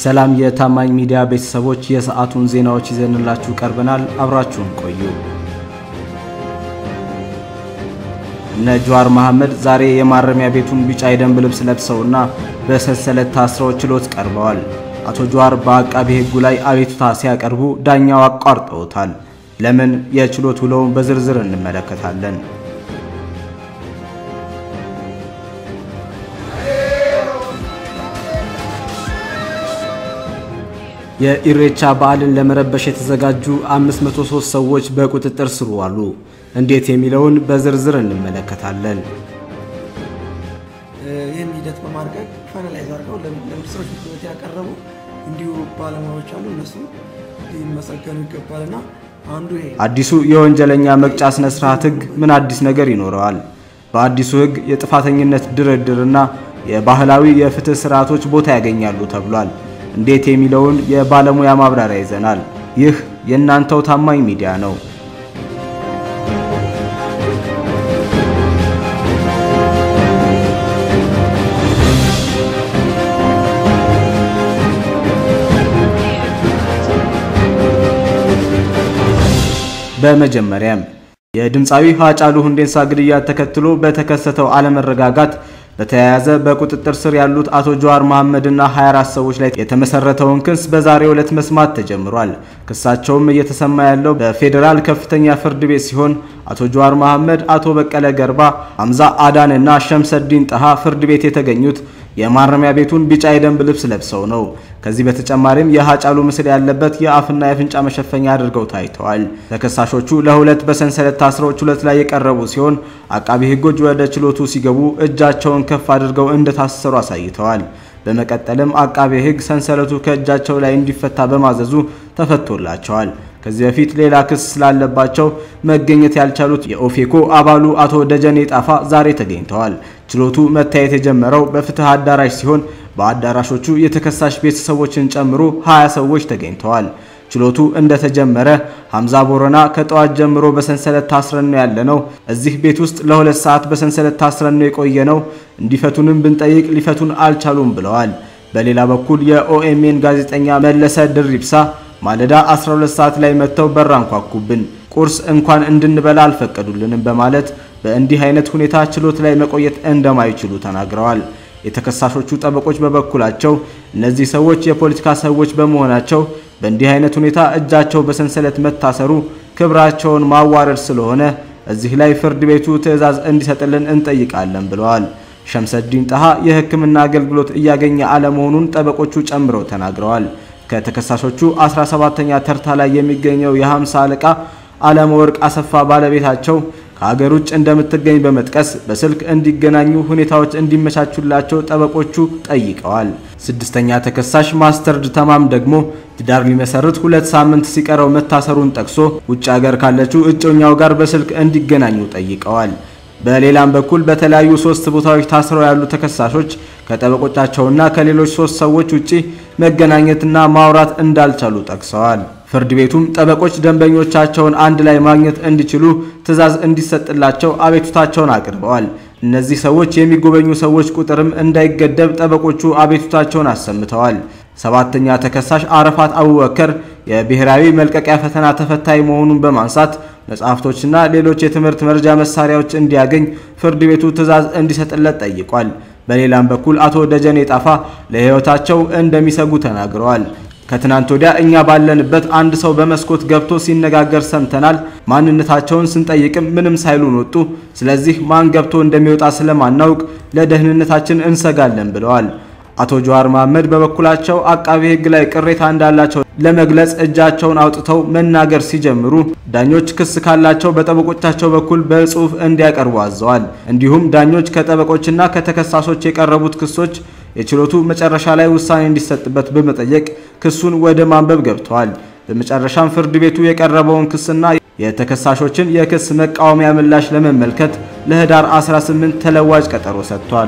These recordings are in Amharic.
ሰላም የታማኝ ሚዲያ ቤተሰቦች፣ የሰዓቱን ዜናዎች ይዘንላችሁ ቀርበናል። አብራችሁን ቆዩ። እነ ጀዋር መሐመድ ዛሬ የማረሚያ ቤቱን ቢጫ የደንብ ልብስ ለብሰውና በሰንሰለት ታስረው ችሎት ቀርበዋል። አቶ ጀዋር በአቃቤ ሕጉ ላይ አቤቱታ ሲያቀርቡ ዳኛው አቋርጠውታል። ለምን? የችሎት ውለውን በዝርዝር እንመለከታለን። የኢሬቻ በዓልን ለመረበሽ የተዘጋጁ 503 ሰዎች በቁጥጥር ስር ዋሉ። እንዴት የሚለውን በዝርዝር እንመለከታለን። ይህን ሂደት በማድረግ ፋይናላይዝ አድርገው ለሚኒስትሮች ምክር ቤት ያቀረቡ እንዲሁ ባለሙያዎች አሉ። እነሱ ሊመሰገኑ ይገባልና አንዱ ይሄ አዲሱ የወንጀለኛ መቅጫ ስነ ስርዓት ሕግ ምን አዲስ ነገር ይኖረዋል? በአዲሱ ሕግ የጥፋተኝነት ድርድርና የባህላዊ የፍትህ ስርዓቶች ቦታ ያገኛሉ ተብሏል። እንዴት የሚለውን የባለሙያ ማብራሪያ ይዘናል። ይህ የእናንተው ታማኝ ሚዲያ ነው። በመጀመሪያም የድምፃዊ ሃጫሉ ሁንዴሳ ግድያ ተከትሎ በተከሰተው አለመረጋጋት በተያያዘ በቁጥጥር ስር ያሉት አቶ ጀዋር መሐመድና 24 ሰዎች ላይ የተመሰረተውን ክስ በዛሬው ዕለት መስማት ተጀምሯል። ክሳቸውም እየተሰማ ያለው በፌዴራል ከፍተኛ ፍርድ ቤት ሲሆን አቶ ጀዋር መሐመድ፣ አቶ በቀለ ገርባ፣ ሐምዛ አዳን እና ሸምሰዲን ጠሃ ፍርድ ቤት የተገኙት የማረሚያ ቤቱን ቢጫ የደንብ ልብስ ለብሰው ነው። ከዚህ በተጨማሪም የሃጫሉ ምስል ያለበት የአፍና የአፍንጫ መሸፈኛ አድርገው ታይተዋል። ተከሳሾቹ ለሁለት በሰንሰለት ታስረው ችሎት ላይ የቀረቡ ሲሆን አቃቢ ሕጎች ወደ ችሎቱ ሲገቡ እጃቸውን ከፍ አድርገው እንደታሰሩ አሳይተዋል። በመቀጠልም አቃቤ ሕግ ሰንሰለቱ ከእጃቸው ላይ እንዲፈታ በማዘዙ ተፈቶላቸዋል። ከዚህ በፊት ሌላ ክስ ስላለባቸው መገኘት ያልቻሉት የኦፌኮ አባሉ አቶ ደጀኔ ጣፋ ዛሬ ተገኝተዋል። ችሎቱ መታየት የጀመረው በፍትህ አዳራሽ ሲሆን በአዳራሾቹ የተከሳሽ ቤተሰቦችን ጨምሮ 20 ሰዎች ተገኝተዋል። ችሎቱ እንደተጀመረ ሐምዛ ቦረና ከጠዋት ጀምሮ በሰንሰለት ታስረን ነው ያለነው። እዚህ ቤት ውስጥ ለሁለት ሰዓት በሰንሰለት ታስረን ነው የቆየነው። እንዲፈቱንም ብንጠይቅ ሊፈቱን አልቻሉም ብለዋል። በሌላ በኩል የኦኤምኤን ጋዜጠኛ መለሰ ድሪብሳ ማለዳ 12 ሰዓት ላይ መጥተው በር አንኳኩብን፣ ቁርስ እንኳን እንድንበላ አልፈቀዱልንም በማለት በእንዲህ አይነት ሁኔታ ችሎት ላይ መቆየት እንደማይችሉ ተናግረዋል። የተከሳሾቹ ጠበቆች በበኩላቸው እነዚህ ሰዎች የፖለቲካ ሰዎች በመሆናቸው በእንዲህ አይነት ሁኔታ እጃቸው በሰንሰለት መታሰሩ ክብራቸውን ማዋረድ ስለሆነ እዚህ ላይ ፍርድ ቤቱ ትዕዛዝ እንዲሰጥልን እንጠይቃለን ብለዋል። ሸምሰዲን ጠሃ የሕክምና አገልግሎት እያገኘ አለመሆኑን ጠበቆቹ ጨምረው ተናግረዋል። ከተከሳሾቹ 17ተኛ ተርታ ላይ የሚገኘው የ50 አለቃ አለመወርቅ አሰፋ ባለቤታቸው ከሀገር ውጭ እንደምትገኝ በመጥቀስ በስልክ እንዲገናኙ ሁኔታዎች እንዲመቻቹላቸው ጠበቆቹ ጠይቀዋል። ስድስተኛ ተከሳሽ ማስተርድ ተማም ደግሞ ትዳር ሊመሰርት ሁለት ሳምንት ሲቀረው መታሰሩን ጠቅሶ ውጭ ሀገር ካለችው እጮኛው ጋር በስልክ እንዲገናኙ ጠይቀዋል። በሌላም በኩል በተለያዩ ሶስት ቦታዎች ታስረው ያሉ ተከሳሾች ከጠበቆቻቸውና ከሌሎች ሶስት ሰዎች ውጪ መገናኘትና ማውራት እንዳልቻሉ ጠቅሰዋል። ፍርድ ቤቱም ጠበቆች ደንበኞቻቸውን አንድ ላይ ማግኘት እንዲችሉ ትዕዛዝ እንዲሰጥላቸው አቤቱታቸውን አቅርበዋል። እነዚህ ሰዎች የሚጎበኙ ሰዎች ቁጥርም እንዳይገደብ ጠበቆቹ አቤቱታቸውን አሰምተዋል። ሰባተኛ ተከሳሽ አረፋት አቡበከር የብሔራዊ መልቀቂያ ፈተና ተፈታኝ መሆኑን በማንሳት መጽሐፍቶችና ሌሎች የትምህርት መርጃ መሳሪያዎች እንዲያገኝ ፍርድ ቤቱ ትዕዛዝ እንዲሰጥለት ጠይቋል። በሌላም በኩል አቶ ደጀኔ ጣፋ ለሕይወታቸው እንደሚሰጉ ተናግረዋል። ከትናንት ወዲያ እኛ ባለንበት አንድ ሰው በመስኮት ገብቶ ሲነጋገር ሰምተናል። ማንነታቸውን ስንጠይቅም ምንም ሳይሉን ወጡ። ስለዚህ ማን ገብቶ እንደሚወጣ ስለማናውቅ ለደህንነታችን እንሰጋለን ብለዋል። አቶ ጀዋር መሐመድ በበኩላቸው አቃቤ ሕግ ላይ ቅሬታ እንዳላቸው ለመግለጽ እጃቸውን አውጥተው መናገር ሲጀምሩ ዳኞች ክስ ካላቸው በጠበቆቻቸው በኩል በጽሑፍ እንዲያቀርቡ አዘዋል። እንዲሁም ዳኞች ከጠበቆችና ከተከሳሾች የቀረቡት ክሶች የችሎቱ መጨረሻ ላይ ውሳኔ እንዲሰጥበት በመጠየቅ ክሱን ወደ ማንበብ ገብተዋል። በመጨረሻም ፍርድ ቤቱ የቀረበውን ክስና የተከሳሾችን የክስ መቃወሚያ ምላሽ ለመመልከት ለህዳር 18 ተለዋጭ ቀጠሮ ሰጥቷል።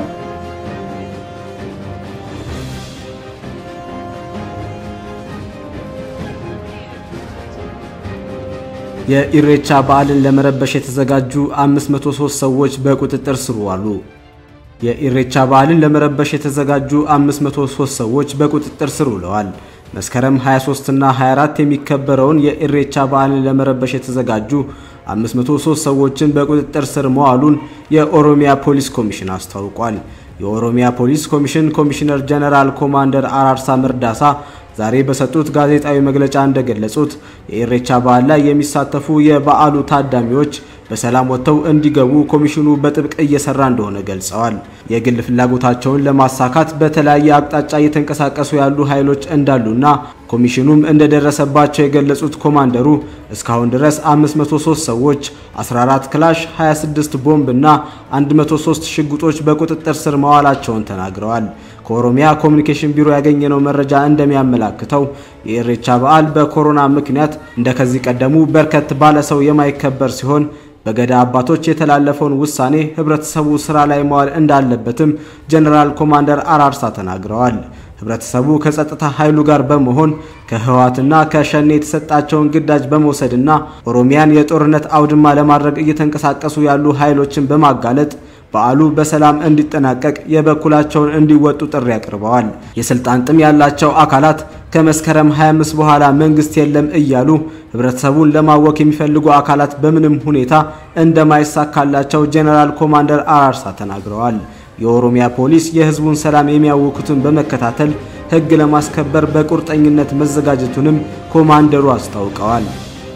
የኢሬቻ በዓልን ለመረበሽ የተዘጋጁ 503 ሰዎች በቁጥጥር ስር ዋሉ። የኢሬቻ በዓልን ለመረበሽ የተዘጋጁ 503 ሰዎች በቁጥጥር ስር ውለዋል። መስከረም 23 እና 24 የሚከበረውን የኢሬቻ በዓልን ለመረበሽ የተዘጋጁ 503 ሰዎችን በቁጥጥር ስር መዋሉን የኦሮሚያ ፖሊስ ኮሚሽን አስታውቋል። የኦሮሚያ ፖሊስ ኮሚሽን ኮሚሽነር ጀነራል ኮማንደር አራርሳ መርዳሳ ዛሬ በሰጡት ጋዜጣዊ መግለጫ እንደገለጹት የኢሬቻ በዓል ላይ የሚሳተፉ የበዓሉ ታዳሚዎች በሰላም ወጥተው እንዲገቡ ኮሚሽኑ በጥብቅ እየሰራ እንደሆነ ገልጸዋል። የግል ፍላጎታቸውን ለማሳካት በተለያየ አቅጣጫ እየተንቀሳቀሱ ያሉ ኃይሎች እንዳሉና ኮሚሽኑም እንደደረሰባቸው የገለጹት ኮማንደሩ እስካሁን ድረስ 503 ሰዎች፣ 14 ክላሽ፣ 26 ቦምብ እና 103 ሽጉጦች በቁጥጥር ስር መዋላቸውን ተናግረዋል። ከኦሮሚያ ኮሚኒኬሽን ቢሮ ያገኘነው መረጃ እንደሚያመላክተው የኢሬቻ በዓል በኮሮና ምክንያት እንደከዚህ ቀደሙ በርከት ባለ ሰው የማይከበር ሲሆን በገዳ አባቶች የተላለፈውን ውሳኔ ህብረተሰቡ ስራ ላይ መዋል እንዳለበትም ጀነራል ኮማንደር አራርሳ ተናግረዋል። ህብረተሰቡ ከጸጥታ ኃይሉ ጋር በመሆን ከህወሓትና ከሸኔ የተሰጣቸውን ግዳጅ በመውሰድና ኦሮሚያን የጦርነት አውድማ ለማድረግ እየተንቀሳቀሱ ያሉ ኃይሎችን በማጋለጥ በዓሉ በሰላም እንዲጠናቀቅ የበኩላቸውን እንዲወጡ ጥሪ አቅርበዋል። የስልጣን ጥም ያላቸው አካላት ከመስከረም 25 በኋላ መንግስት የለም እያሉ ህብረተሰቡን ለማወክ የሚፈልጉ አካላት በምንም ሁኔታ እንደማይሳካላቸው ጄኔራል ኮማንደር አራርሳ ተናግረዋል። የኦሮሚያ ፖሊስ የህዝቡን ሰላም የሚያውኩትን በመከታተል ህግ ለማስከበር በቁርጠኝነት መዘጋጀቱንም ኮማንደሩ አስታውቀዋል።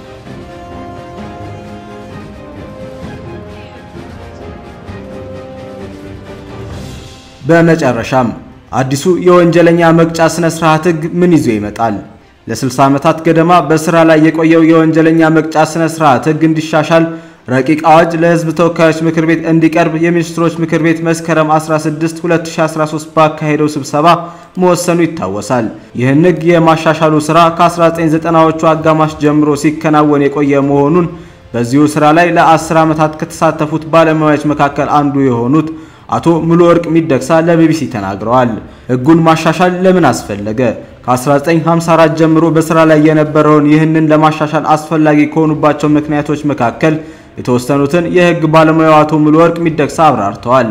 በመጨረሻም አዲሱ የወንጀለኛ መቅጫ ስነ ስርዓት ህግ ምን ይዞ ይመጣል? ለ60 ዓመታት ገደማ በስራ ላይ የቆየው የወንጀለኛ መቅጫ ስነ ስርዓት ህግ እንዲሻሻል ረቂቅ አዋጅ ለህዝብ ተወካዮች ምክር ቤት እንዲቀርብ የሚኒስትሮች ምክር ቤት መስከረም 16 2013 ባካሄደው ስብሰባ መወሰኑ ይታወሳል። ይህን ህግ የማሻሻሉ ስራ ከ1990ዎቹ አጋማሽ ጀምሮ ሲከናወን የቆየ መሆኑን በዚሁ ስራ ላይ ለ10 ዓመታት ከተሳተፉት ባለሙያዎች መካከል አንዱ የሆኑት አቶ ሙሉ ወርቅ ሚደቅሳ ለቢቢሲ ተናግረዋል። ህጉን ማሻሻል ለምን አስፈለገ? ከ1954 ጀምሮ በስራ ላይ የነበረውን ይህንን ለማሻሻል አስፈላጊ ከሆኑባቸው ምክንያቶች መካከል የተወሰኑትን የህግ ባለሙያው አቶ ሙሉ ወርቅ ሚደቅሳ አብራርተዋል።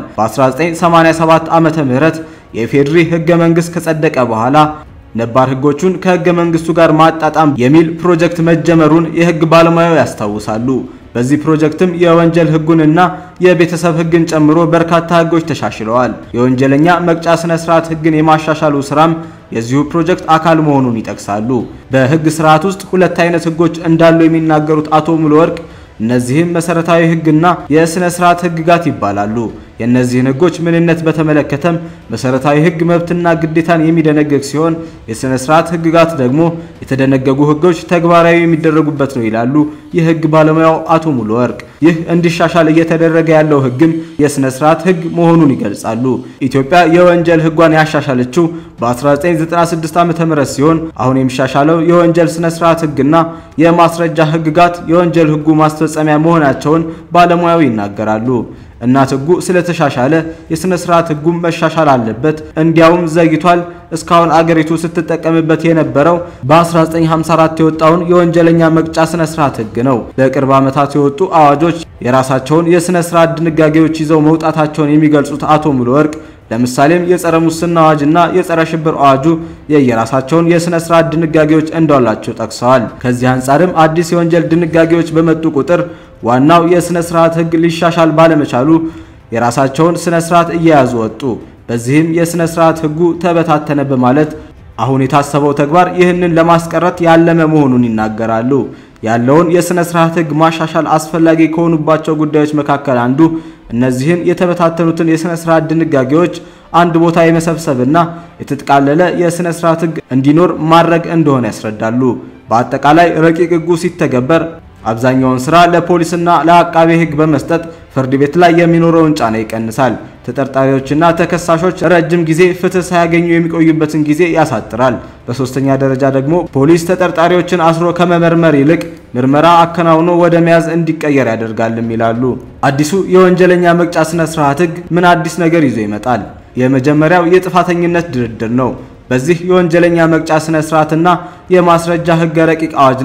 በ1987 ዓመተ ምህረት የኢፌዴሪ ህገ መንግስት ከጸደቀ በኋላ ነባር ህጎቹን ከህገ መንግስቱ ጋር ማጣጣም የሚል ፕሮጀክት መጀመሩን የህግ ባለሙያው ያስታውሳሉ። በዚህ ፕሮጀክትም የወንጀል ህጉንና የቤተሰብ ህግን ጨምሮ በርካታ ህጎች ተሻሽለዋል። የወንጀለኛ መቅጫ ስነ ስርዓት ህግን የማሻሻሉ ስራም የዚሁ ፕሮጀክት አካል መሆኑን ይጠቅሳሉ። በህግ ስርዓት ውስጥ ሁለት አይነት ህጎች እንዳሉ የሚናገሩት አቶ ሙሉ ወርቅ እነዚህም መሰረታዊ ህግና የስነ ስርዓት ህግጋት ይባላሉ። የእነዚህን ህጎች ምንነት በተመለከተም መሰረታዊ ህግ መብትና ግዴታን የሚደነግግ ሲሆን የስነ ስርዓት ህግጋት ደግሞ የተደነገጉ ህጎች ተግባራዊ የሚደረጉበት ነው ይላሉ የህግ ባለሙያው አቶ ሙሉ ወርቅ። ይህ እንዲሻሻል እየተደረገ ያለው ህግም የስነ ስርዓት ህግ መሆኑን ይገልጻሉ። ኢትዮጵያ የወንጀል ህጓን ያሻሻለችው በ1996 ዓ.ም ሲሆን አሁን የሚሻሻለው የወንጀል ስነ ስርዓት ህግና የማስረጃ ህግጋት የወንጀል ህጉ ማስፈጸሚያ መሆናቸውን ባለሙያው ይናገራሉ። እናት ህጉ ስለተሻሻለ የስነ ስርዓት ህጉም መሻሻል አለበት። እንዲያውም ዘግይቷል። እስካሁን አገሪቱ ስትጠቀምበት የነበረው በ1954 የወጣውን የወንጀለኛ መቅጫ ስነ ስርዓት ህግ ነው። በቅርብ ዓመታት የወጡ አዋጆች የራሳቸውን የስነ ስርዓት ድንጋጌዎች ይዘው መውጣታቸውን የሚገልጹት አቶ ሙሉ ወርቅ ለምሳሌም የጸረ ሙስና አዋጅና የጸረ ሽብር አዋጁ የየራሳቸውን የስነ ስርዓት ድንጋጌዎች እንዳላቸው ጠቅሰዋል። ከዚህ አንጻርም አዲስ የወንጀል ድንጋጌዎች በመጡ ቁጥር ዋናው የስነ ስርዓት ህግ ሊሻሻል ባለመቻሉ የራሳቸውን ስነ ስርዓት እየያዙ ወጡ። በዚህም የስነ ስርዓት ህጉ ተበታተነ በማለት አሁን የታሰበው ተግባር ይህንን ለማስቀረት ያለመ መሆኑን ይናገራሉ። ያለውን የስነ ስርዓት ህግ ማሻሻል አስፈላጊ ከሆኑባቸው ጉዳዮች መካከል አንዱ እነዚህን የተበታተኑትን የስነ ስርዓት ድንጋጌዎች አንድ ቦታ የመሰብሰብና የተጠቃለለ የስነ ስርዓት ህግ እንዲኖር ማድረግ እንደሆነ ያስረዳሉ። በአጠቃላይ ረቂቅ ህጉ ሲተገበር አብዛኛውን ስራ ለፖሊስና ለአቃቤ ህግ በመስጠት ፍርድ ቤት ላይ የሚኖረውን ጫና ይቀንሳል። ተጠርጣሪዎችና ተከሳሾች ረጅም ጊዜ ፍትህ ሳያገኙ የሚቆዩበትን ጊዜ ያሳጥራል። በሶስተኛ ደረጃ ደግሞ ፖሊስ ተጠርጣሪዎችን አስሮ ከመመርመር ይልቅ ምርመራ አከናውኖ ወደ መያዝ እንዲቀየር ያደርጋልም ይላሉ። አዲሱ የወንጀለኛ መቅጫ ስነ ስርዓት ህግ ምን አዲስ ነገር ይዞ ይመጣል? የመጀመሪያው የጥፋተኝነት ድርድር ነው። በዚህ የወንጀለኛ መቅጫ ስነ ስርዓትና የማስረጃ ህገ ረቂቅ አዋጅ ላይ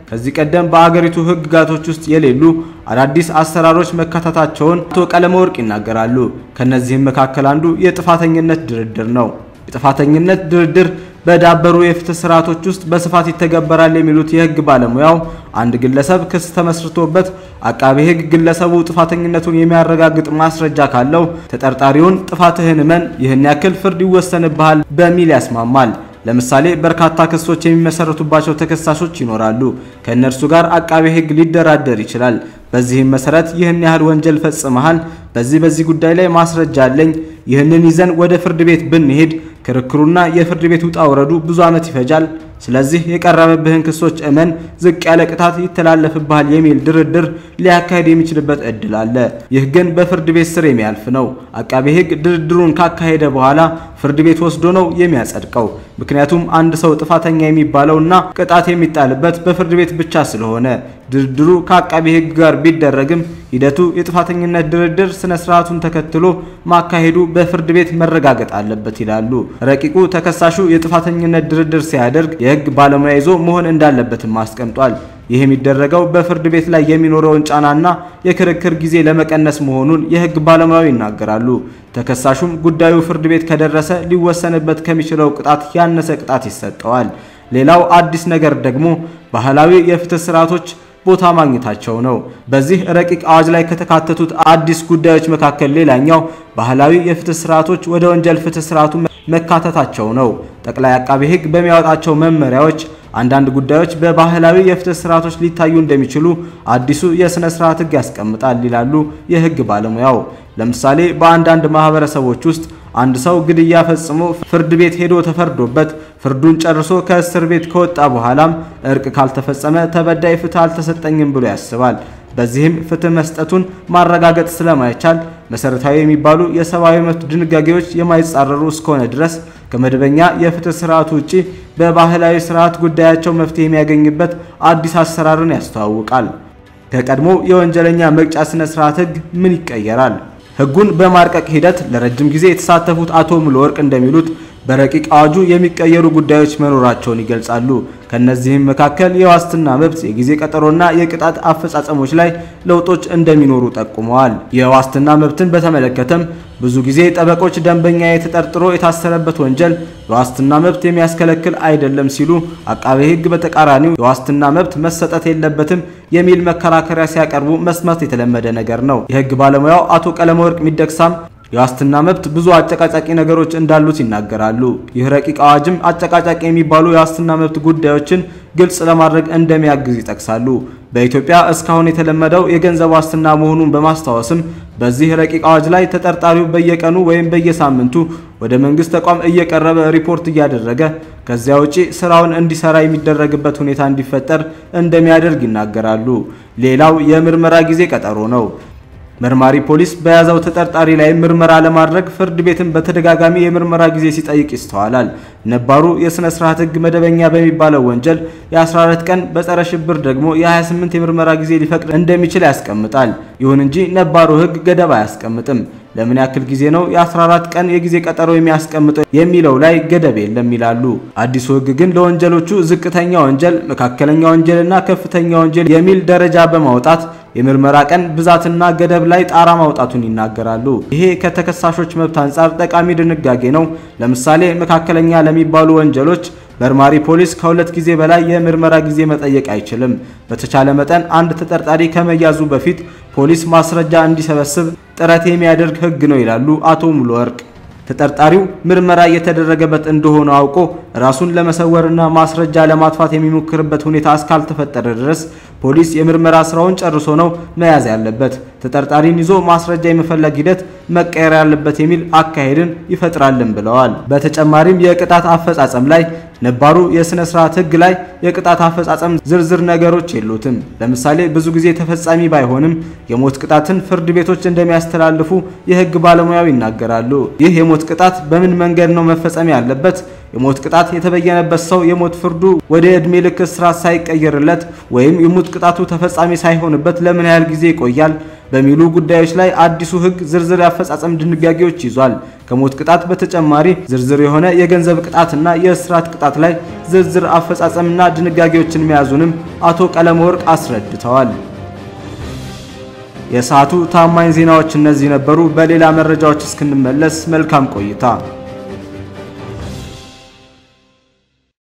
ከዚህ ቀደም በአገሪቱ ሕግጋቶች ውስጥ የሌሉ አዳዲስ አሰራሮች መካተታቸውን አቶ ቀለመወርቅ ይናገራሉ። ከነዚህም መካከል አንዱ የጥፋተኝነት ድርድር ነው። የጥፋተኝነት ድርድር በዳበሩ የፍትህ ስርዓቶች ውስጥ በስፋት ይተገበራል የሚሉት የህግ ባለሙያው አንድ ግለሰብ ክስ ተመስርቶበት አቃቤ ህግ ግለሰቡ ጥፋተኝነቱን የሚያረጋግጥ ማስረጃ ካለው ተጠርጣሪውን ጥፋትህን እመን፣ ይህን ያክል ፍርድ ይወሰንብሃል በሚል ያስማማል። ለምሳሌ በርካታ ክሶች የሚመሰረቱባቸው ተከሳሾች ይኖራሉ። ከእነርሱ ጋር አቃቤ ህግ ሊደራደር ይችላል። በዚህም መሰረት ይህን ያህል ወንጀል ፈጽመሃል፣ በዚህ በዚህ ጉዳይ ላይ ማስረጃ አለኝ፣ ይህንን ይዘን ወደ ፍርድ ቤት ብንሄድ ክርክሩና የፍርድ ቤት ውጣ ውረዱ ብዙ ዓመት ይፈጃል። ስለዚህ የቀረበብህን ክሶች እመን፣ ዝቅ ያለ ቅጣት ይተላለፍብሃል የሚል ድርድር ሊያካሄድ የሚችልበት እድል አለ። ይህ ግን በፍርድ ቤት ስር የሚያልፍ ነው። አቃቤ ህግ ድርድሩን ካካሄደ በኋላ ፍርድ ቤት ወስዶ ነው የሚያጸድቀው። ምክንያቱም አንድ ሰው ጥፋተኛ የሚባለውና ቅጣት የሚጣልበት በፍርድ ቤት ብቻ ስለሆነ ድርድሩ ከአቃቤ ህግ ጋር ቢደረግም ሂደቱ የጥፋተኝነት ድርድር ስነ ስርዓቱን ተከትሎ ማካሄዱ በፍርድ ቤት መረጋገጥ አለበት ይላሉ። ረቂቁ ተከሳሹ የጥፋተኝነት ድርድር ሲያደርግ የህግ ባለሙያ ይዞ መሆን እንዳለበትም አስቀምጧል። ይህ የሚደረገው በፍርድ ቤት ላይ የሚኖረውን ጫናና የክርክር ጊዜ ለመቀነስ መሆኑን የህግ ባለሙያው ይናገራሉ። ተከሳሹም ጉዳዩ ፍርድ ቤት ከደረሰ ሊወሰንበት ከሚችለው ቅጣት ያነሰ ቅጣት ይሰጠዋል። ሌላው አዲስ ነገር ደግሞ ባህላዊ የፍትህ ስርዓቶች ቦታ ማግኘታቸው ነው። በዚህ ረቂቅ አዋጅ ላይ ከተካተቱት አዲስ ጉዳዮች መካከል ሌላኛው ባህላዊ የፍትህ ስርዓቶች ወደ ወንጀል ፍትህ ስርዓቱ መካተታቸው ነው። ጠቅላይ አቃቤ ህግ በሚያወጣቸው መመሪያዎች አንዳንድ ጉዳዮች በባህላዊ የፍትህ ስርዓቶች ሊታዩ እንደሚችሉ አዲሱ የሥነ ስርዓት ህግ ያስቀምጣል ይላሉ የህግ ባለሙያው። ለምሳሌ በአንዳንድ ማህበረሰቦች ውስጥ አንድ ሰው ግድያ ፈጽሞ ፍርድ ቤት ሄዶ ተፈርዶበት ፍርዱን ጨርሶ ከእስር ቤት ከወጣ በኋላም እርቅ ካልተፈጸመ ተበዳይ ፍትህ አልተሰጠኝም ብሎ ያስባል። በዚህም ፍትህ መስጠቱን ማረጋገጥ ስለማይቻል መሰረታዊ የሚባሉ የሰብአዊ መብት ድንጋጌዎች የማይጻረሩ እስከሆነ ድረስ ከመደበኛ የፍትህ ስርዓቱ ውጪ በባህላዊ ስርዓት ጉዳያቸው መፍትሄ የሚያገኝበት አዲስ አሰራርን ያስተዋውቃል። ከቀድሞ የወንጀለኛ መቅጫ ስነ ስርዓት ህግ ምን ይቀየራል? ህጉን በማርቀቅ ሂደት ለረጅም ጊዜ የተሳተፉት አቶ ሙሉወርቅ እንደሚሉት በረቂቅ አዋጁ የሚቀየሩ ጉዳዮች መኖራቸውን ይገልጻሉ። ከነዚህም መካከል የዋስትና መብት፣ የጊዜ ቀጠሮና የቅጣት አፈጻጸሞች ላይ ለውጦች እንደሚኖሩ ጠቁመዋል። የዋስትና መብትን በተመለከተም ብዙ ጊዜ ጠበቆች ደንበኛ ተጠርጥሮ የታሰረበት ወንጀል የዋስትና መብት የሚያስከለክል አይደለም ሲሉ፣ አቃቤ ህግ በተቃራኒው የዋስትና መብት መሰጠት የለበትም የሚል መከራከሪያ ሲያቀርቡ መስማት የተለመደ ነገር ነው። የህግ ባለሙያው አቶ ቀለመወርቅ ሚደቅሳም የዋስትና መብት ብዙ አጨቃጫቂ ነገሮች እንዳሉት ይናገራሉ። ይህ ረቂቅ አዋጅም አጨቃጫቂ የሚባሉ የዋስትና መብት ጉዳዮችን ግልጽ ለማድረግ እንደሚያግዝ ይጠቅሳሉ። በኢትዮጵያ እስካሁን የተለመደው የገንዘብ ዋስትና መሆኑን በማስታወስም በዚህ ረቂቅ አዋጅ ላይ ተጠርጣሪው በየቀኑ ወይም በየሳምንቱ ወደ መንግስት ተቋም እየቀረበ ሪፖርት እያደረገ ከዚያ ውጪ ስራውን እንዲሰራ የሚደረግበት ሁኔታ እንዲፈጠር እንደሚያደርግ ይናገራሉ። ሌላው የምርመራ ጊዜ ቀጠሮ ነው። መርማሪ ፖሊስ በያዘው ተጠርጣሪ ላይ ምርመራ ለማድረግ ፍርድ ቤትን በተደጋጋሚ የምርመራ ጊዜ ሲጠይቅ ይስተዋላል። ነባሩ የሥነ ስርዓት ሕግ መደበኛ በሚባለው ወንጀል የ14 ቀን በጸረ ሽብር ደግሞ የ28 የምርመራ ጊዜ ሊፈቅድ እንደሚችል ያስቀምጣል። ይሁን እንጂ ነባሩ ሕግ ገደብ አያስቀምጥም። ለምን ያክል ጊዜ ነው የ14 ቀን የጊዜ ቀጠሮ የሚያስቀምጠው የሚለው ላይ ገደብ የለም ይላሉ። አዲሱ ሕግ ግን ለወንጀሎቹ ዝቅተኛ ወንጀል፣ መካከለኛ ወንጀልና ከፍተኛ ወንጀል የሚል ደረጃ በማውጣት የምርመራ ቀን ብዛትና ገደብ ላይ ጣራ ማውጣቱን ይናገራሉ። ይሄ ከተከሳሾች መብት አንጻር ጠቃሚ ድንጋጌ ነው። ለምሳሌ መካከለኛ ለሚባሉ ወንጀሎች መርማሪ ፖሊስ ከሁለት ጊዜ በላይ የምርመራ ጊዜ መጠየቅ አይችልም። በተቻለ መጠን አንድ ተጠርጣሪ ከመያዙ በፊት ፖሊስ ማስረጃ እንዲሰበስብ ጥረት የሚያደርግ ሕግ ነው ይላሉ አቶ ሙሉወርቅ። ተጠርጣሪው ምርመራ እየተደረገበት እንደሆነ አውቆ ራሱን ለመሰወርና ማስረጃ ለማጥፋት የሚሞክርበት ሁኔታ እስካልተፈጠረ ድረስ ፖሊስ የምርመራ ስራውን ጨርሶ ነው መያዝ ያለበት። ተጠርጣሪን ይዞ ማስረጃ የመፈለግ ሂደት መቀየር ያለበት የሚል አካሄድን ይፈጥራልን ብለዋል። በተጨማሪም የቅጣት አፈጻጸም ላይ ነባሩ የሥነ ስርዓት ሕግ ላይ የቅጣት አፈጻጸም ዝርዝር ነገሮች የሉትም። ለምሳሌ ብዙ ጊዜ ተፈጻሚ ባይሆንም የሞት ቅጣትን ፍርድ ቤቶች እንደሚያስተላልፉ የሕግ ባለሙያው ይናገራሉ። ይህ የሞት ቅጣት በምን መንገድ ነው መፈጸም ያለበት? የሞት ቅጣት የተበየነበት ሰው የሞት ፍርዱ ወደ ዕድሜ ልክ እስራት ሳይቀየርለት ወይም የሞት ቅጣቱ ተፈጻሚ ሳይሆንበት ለምን ያህል ጊዜ ይቆያል? በሚሉ ጉዳዮች ላይ አዲሱ ሕግ ዝርዝር የአፈጻጸም ድንጋጌዎች ይዟል። ከሞት ቅጣት በተጨማሪ ዝርዝር የሆነ የገንዘብ ቅጣትና የእስራት ቅጣት ላይ ዝርዝር አፈጻጸምና ድንጋጌዎችን መያዙንም አቶ ቀለመወርቅ አስረድተዋል። የሰዓቱ ታማኝ ዜናዎች እነዚህ ነበሩ። በሌላ መረጃዎች እስክንመለስ መልካም ቆይታ